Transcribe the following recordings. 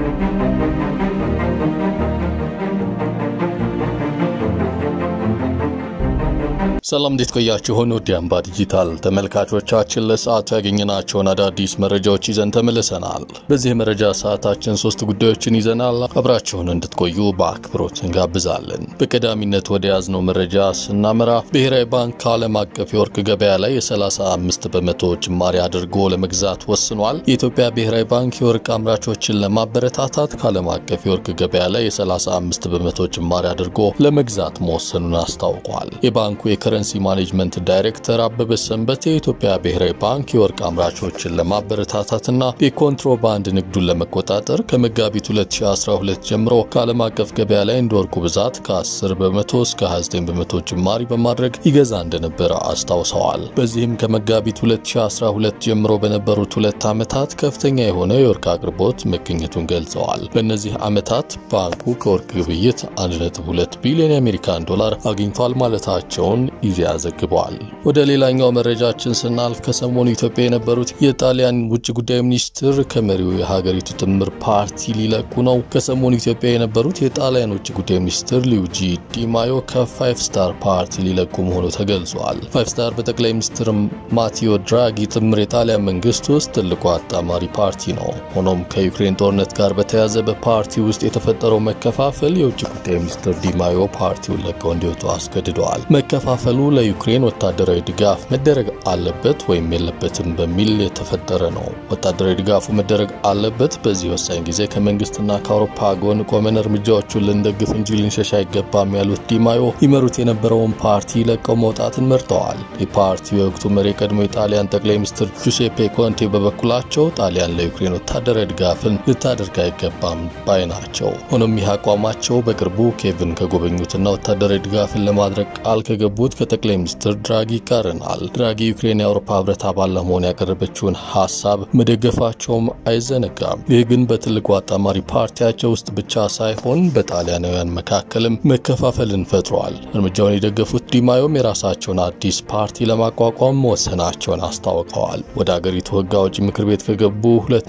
ሰላም እንዴት ቆያችሁን? ውድ አምባ ዲጂታል ተመልካቾቻችን ለሰዓቱ ያገኘናቸውን አዳዲስ መረጃዎች ይዘን ተመልሰናል። በዚህ የመረጃ ሰዓታችን ሶስት ጉዳዮችን ይዘናል። አብራችሁን እንድትቆዩ በአክብሮት እንጋብዛለን። በቀዳሚነት ወደ ያዝነው መረጃ ስናመራ ብሔራዊ ባንክ ከዓለም አቀፍ የወርቅ ገበያ ላይ የ35 በመቶ ጭማሪ አድርጎ ለመግዛት ወስኗል። የኢትዮጵያ ብሔራዊ ባንክ የወርቅ አምራቾችን ለማበረታታት ከዓለም አቀፍ የወርቅ ገበያ ላይ የ35 በመቶ ጭማሪ አድርጎ ለመግዛት መወሰኑን አስታውቋል። የባንኩ የከረንሲ ማኔጅመንት ዳይሬክተር አበበ ሰንበቴ የኢትዮጵያ ብሔራዊ ባንክ የወርቅ አምራቾችን ለማበረታታትና የኮንትሮባንድ ንግዱን ለመቆጣጠር ከመጋቢት 2012 ጀምሮ ከዓለም አቀፍ ገበያ ላይ እንደ ወርቁ ብዛት ከ10 በመቶ እስከ 29 በመቶ ጭማሪ በማድረግ ይገዛ እንደነበረ አስታውሰዋል። በዚህም ከመጋቢት 2012 ጀምሮ በነበሩት ሁለት ዓመታት ከፍተኛ የሆነ የወርቅ አቅርቦት መገኘቱን ገልጸዋል። በእነዚህ ዓመታት ባንኩ ከወርቅ ግብይት 1.2 ቢሊዮን የአሜሪካን ዶላር አግኝቷል ማለታቸውን ኢዜአ ዘግበዋል። ወደ ሌላኛው መረጃችን ስናልፍ ከሰሞኑ ኢትዮጵያ የነበሩት የጣሊያን ውጭ ጉዳይ ሚኒስትር ከመሪው የሀገሪቱ ጥምር ፓርቲ ሊለቁ ነው። ከሰሞኑ ኢትዮጵያ የነበሩት የጣሊያን ውጭ ጉዳይ ሚኒስትር ሉዊጂ ዲማዮ ከፋይቭ ስታር ፓርቲ ሊለቁ መሆኑ ተገልጿል። ፋይቭ ስታር በጠቅላይ ሚኒስትር ማቴዎ ድራጊ ጥምር የጣሊያን መንግስት ውስጥ ትልቁ አጣማሪ ፓርቲ ነው። ሆኖም ከዩክሬን ጦርነት ጋር በተያያዘ በፓርቲ ውስጥ የተፈጠረው መከፋፈል የውጭ ጉዳይ ሚኒስትር ዲማዮ ፓርቲውን ለቀው እንዲወጡ አስገድደዋል። መከፋፈሉ ለዩክሬን ወታደራዊ ድጋፍ መደረግ አለበት ወይም የለበትም በሚል የተፈጠረ ነው። ወታደራዊ ድጋፉ መደረግ አለበት። በዚህ ወሳኝ ጊዜ ከመንግስትና ከአውሮፓ ጎን ቆመን እርምጃዎቹን ልንደግፍ እንጂ ልንሸሽ አይገባም ያሉት ዲማዮ ይመሩት የነበረውን ፓርቲ ለቀው መውጣትን መርጠዋል። የፓርቲው የወቅቱ መሪ የቀድሞ የጣሊያን ጠቅላይ ሚኒስትር ጁሴፔ ኮንቴ በበኩላቸው ጣሊያን ለዩክሬን ወታደራዊ ድጋፍን ልታደርግ አይገባም ባይ ናቸው። ሆኖም ይህ አቋማቸው በቅርቡ ኬቭን ከጎበኙትና ወታደራዊ ድጋፍን ለማድረግ ቃል ከገቡት ከጠቅላይ ሚኒስትር ድራጊ ይቃረናል። ድራጊ ዩክሬን የአውሮፓ ህብረት አባል ለመሆን ያቀረበችውን ሀሳብ መደገፋቸውም አይዘነጋም። ይህ ግን በትልቁ አጣማሪ ፓርቲያቸው ውስጥ ብቻ ሳይሆን በጣሊያናውያን መካከልም መከፋፈልን ፈጥሯል። እርምጃውን የደገፉት ዲማዮም የራሳቸውን አዲስ ፓርቲ ለማቋቋም መወሰናቸውን አስታውቀዋል። ወደ አገሪቱ ህግ አውጪ ምክር ቤት ከገቡ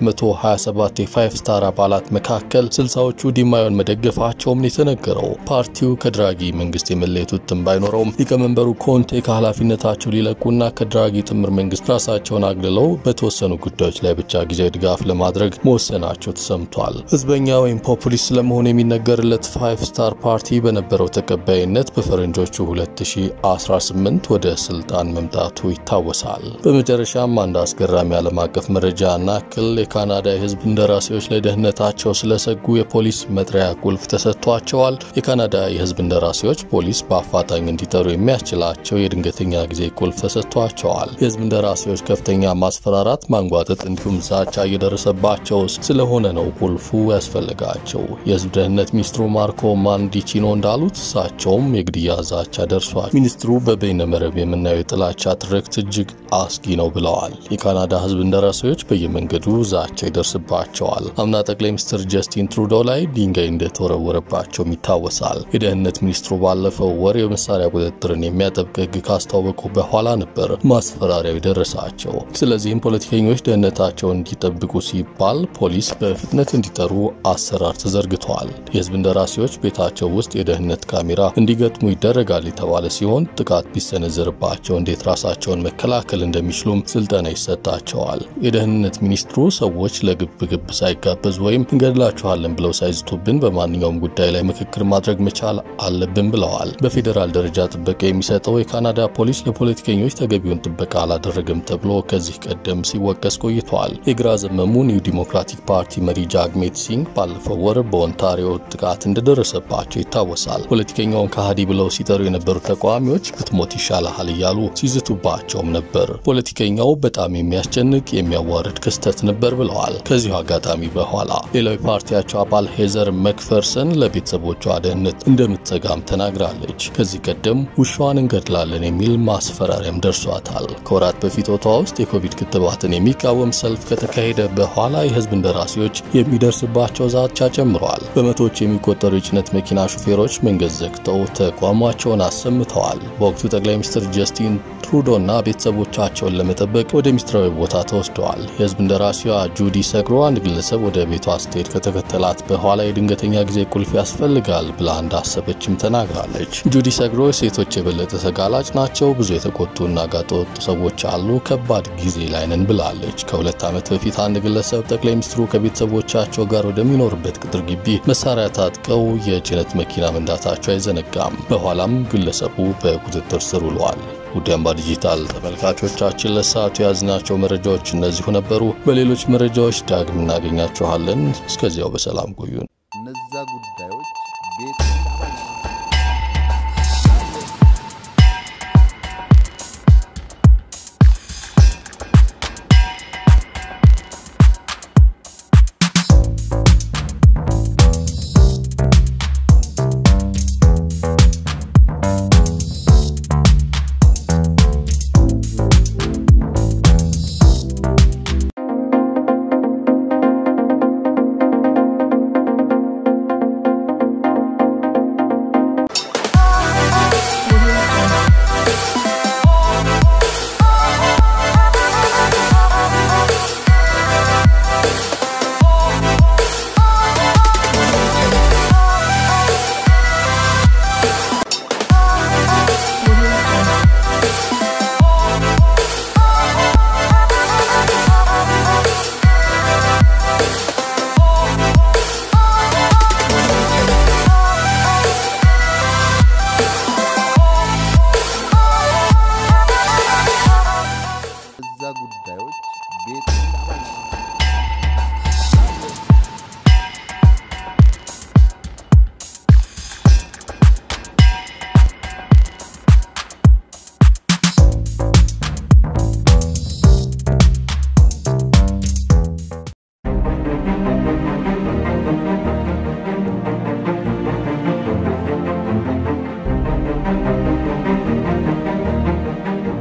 227 የፋይቭ ስታር አባላት መካከል ስልሳዎቹ ዲማዮን መደገፋቸውም የተነገረው ፓርቲው ከድራጊ መንግስት የመለየት ውጥን ባይኖረውም ሊቀመንበሩ ኮንቴ ከኃላፊነታቸው ሊለቁና ከድራጊ ጥምር መንግስት ራሳቸውን አግልለው በተወሰኑ ጉዳዮች ላይ ብቻ ጊዜያዊ ድጋፍ ለማድረግ መወሰናቸው ተሰምቷል። ህዝበኛ ወይም ፖፑሊስት ለመሆን የሚነገርለት ፋይቭ ስታር ፓርቲ በነበረው ተቀባይነት በፈረንጆቹ 2018 ወደ ስልጣን መምጣቱ ይታወሳል። በመጨረሻም አንድ አስገራሚ ዓለም አቀፍ መረጃ ናክል የካናዳ የህዝብ እንደራሴዎች ለደህንነታቸው ስለሰጉ የፖሊስ መጥሪያ ቁልፍ ተሰጥቷቸዋል። የካናዳ የህዝብ እንደራሴዎች ፖሊስ በአፋጣኝ እንዲጠሩ የሚያስችላቸው የድንገተኛ ጊዜ ቁልፍ ተሰጥቷቸዋል። የህዝብ እንደራሴዎች ከፍተኛ ማስፈራራት፣ ማንጓጠጥ እንዲሁም ዛቻ እየደረሰባቸው ስለሆነ ነው ቁልፉ ያስፈልጋቸው። የህዝብ ደህንነት ሚኒስትሩ ማርኮ ማንዲቺኖ እንዳሉት እሳቸውም የግድያ ዛቻ ደርሷል። ሚኒስትሩ በበይነመረብ የምናየው የጥላቻ ትርክት እጅግ አስጊ ነው ብለዋል። የካናዳ ህዝብ እንደራሴዎች በየመንገዱ ዛቻ ይደርስባቸዋል። አምና ጠቅላይ ሚኒስትር ጀስቲን ትሩዶ ላይ ድንጋይ እንደተወረወረባቸውም ይታወሳል። የደህንነት ሚኒስትሩ ባለፈው ወር የመሳሪያ ቁጥጥርን የሚያጠብቅ ህግ ካስታወቁ በኋላ ነበር ማስፈራሪያው የደረሳቸው። ስለዚህም ፖለቲከኞች ደህንነታቸውን እንዲጠብቁ ሲባል ፖሊስ በፍጥነት እንዲጠሩ አሰራር ተዘርግቷል። የህዝብ እንደራሴዎች ቤታቸው ውስጥ የደህንነት ካሜራ እንዲገጥሙ ይደረጋል የተባለ ሲሆን ጥቃት ቢሰነዘርባቸው እንዴት ራሳቸውን መከላከል እንደሚችሉም ስልጠና ይሰጣቸዋል። የደህንነት ሚኒስትሩ ሰዎች ለግብ ግብ ሳይጋበዙ ወይም እንገድላችኋለን ብለው ሳይዝቱብን በማንኛውም ጉዳይ ላይ ምክክር ማድረግ መቻል አለብን ብለዋል። በፌዴራል ደረጃ ጥበቃ የሚሰጠው የካናዳ ፖሊስ ለፖለቲከኞች ተገቢውን ጥበቃ አላደረገም ተብሎ ከዚህ ቀደም ሲወቀስ ቆይተዋል። የግራ ዘመሙ ኒው ዲሞክራቲክ ፓርቲ መሪ ጃግሜት ሲንግ ባለፈው ወር በኦንታሪዮ ጥቃት እንደደረሰባቸው ይታወሳል። ፖለቲከኛውን ከሃዲ ብለው ሲጠሩ የነበሩ ተቃዋሚዎች ብትሞት ይሻልሃል እያሉ ሲዝቱባቸውም ነበር። ፖለቲከኛው በጣም የሚያስጨንቅ የሚያዋርድ ክስተት ነበር ብለዋል። ከዚሁ አጋጣሚ በኋላ ሌላው የፓርቲያቸው አባል ሄዘር መክፈርሰን ለቤተሰቦቿ ደህንነት እንደምትሰጋም ተናግራለች። ከዚህ ቀደም ውሻዋን እንገድላለን የሚል ማስፈራሪያም ደርሷታል። ከወራት በፊት ኦታዋ ውስጥ የኮቪድ ክትባትን የሚቃወም ሰልፍ ከተካሄደ በኋላ የህዝብ እንደራሴዎች የሚደርስባቸው ዛቻ ጨምረዋል። በመቶዎች የሚቆጠሩ የጭነት መኪና ሹፌሮች መንገድ ዘግተው ተቋማቸውን አሰምተዋል። በወቅቱ ጠቅላይ ሚኒስትር ጀስቲን ትሩዶና ቤተሰቦቻቸውን ለመጠበቅ ወደ ሚስጥራዊ ቦታ ተወስደዋል። የህዝብ እንደራሴዋ ጁዲ ሰግሮ አንድ ግለሰብ ወደ ቤቷ ስትሄድ ከተከተላት በኋላ የድንገተኛ ጊዜ ቁልፍ ያስፈልጋል ብላ እንዳሰበችም ተናግራለች። ጁዲ ሰግሮ ሴቶች የበለጠ ተጋላጭ ናቸው፣ ብዙ የተቆጡና ጋጠወጡ ሰዎች አሉ፣ ከባድ ጊዜ ላይ ነን ብላለች። ከሁለት ዓመት በፊት አንድ ግለሰብ ጠቅላይ ሚኒስትሩ ከቤተሰቦቻቸው ጋር ወደሚኖርበት ቅጥር ግቢ መሳሪያ ታጥቀው የጭነት መኪና መንዳታቸው አይዘነጋም። በኋላም ግለሰቡ በቁጥጥር ስር ውለዋል። ውድ አምባ ዲጂታል ተመልካቾቻችን ለሰዓቱ የያዝናቸው መረጃዎች እነዚሁ ነበሩ። በሌሎች መረጃዎች ዳግም እናገኛችኋለን። እስከዚያው በሰላም ቆዩን። እነዛ ጉዳዮች ቤት